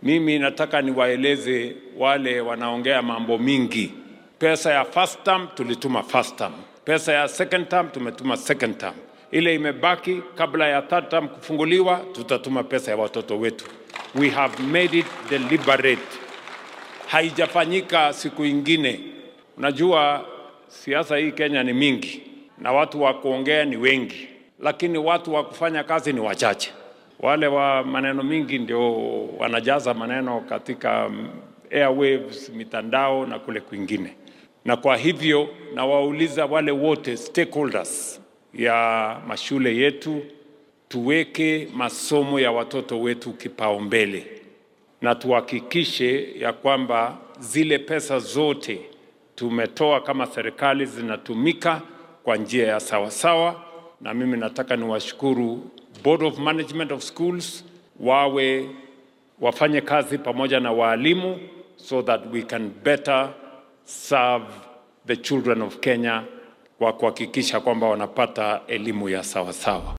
Mimi nataka niwaeleze wale wanaongea mambo mingi. Pesa ya first term tulituma first term, pesa ya second term tumetuma second term. Ile imebaki kabla ya third term kufunguliwa, tutatuma pesa ya watoto wetu. We have made it deliberate, haijafanyika siku ingine. Unajua siasa hii Kenya ni mingi na watu wa kuongea ni wengi, lakini watu wa kufanya kazi ni wachache. Wale wa maneno mingi ndio wanajaza maneno katika mm, airwaves, mitandao na kule kwingine. Na kwa hivyo nawauliza wale wote stakeholders ya mashule yetu, tuweke masomo ya watoto wetu kipaumbele na tuhakikishe ya kwamba zile pesa zote tumetoa kama serikali zinatumika kwa njia ya sawasawa, na mimi nataka niwashukuru Board of Management of Schools wawe wafanye kazi pamoja na waalimu so that we can better serve the children of Kenya kwa kuhakikisha kwamba wanapata elimu ya sawasawa.